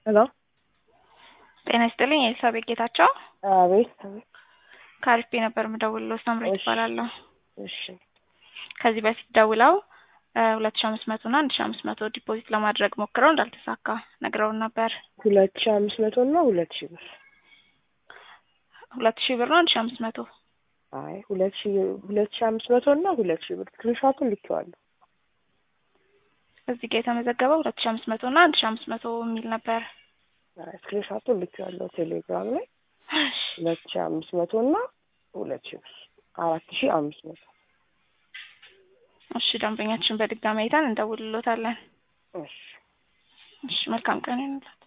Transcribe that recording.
ሄሎ ጤና ይስጥልኝ ኤልሳቤጥ ጌታቸው አቤት አቤት ከአሪፍ ነበር የምደውልለው ሳምሬት እሺ። ይባላለሁ እሺ ከዚህ በፊት ደውለው ሁለት ሺ አምስት መቶ እና አንድ ሺ አምስት መቶ ዲፖዚት ለማድረግ ሞክረው እንዳልተሳካ ነግረውን ነበር ሁለት ሺ አምስት መቶ እና ሁለት ሺ ብር ሁለት ሺህ ብር ነው አንድ ሺ አምስት መቶ አይ ሁለት ሺ ሁለት ሺ አምስት መቶ እና ሁለት ሺ ብር ስክሪንሾቱን ልኬዋለሁ እዚህ ጋር የተመዘገበው ሁለት ሺ አምስት መቶ እና አንድ ሺ አምስት መቶ የሚል ነበር አይ ስክሪንሾቱን ልኬዋለሁ ቴሌግራም ላይ ሁለት ሺ አምስት መቶ እና ሁለት ሺ ብር አራት ሺ አምስት መቶ እሺ ደንበኛችን በድጋሚ አይተን እንደውልሎታለን እሺ እሺ መልካም ቀን ይሁንልዎት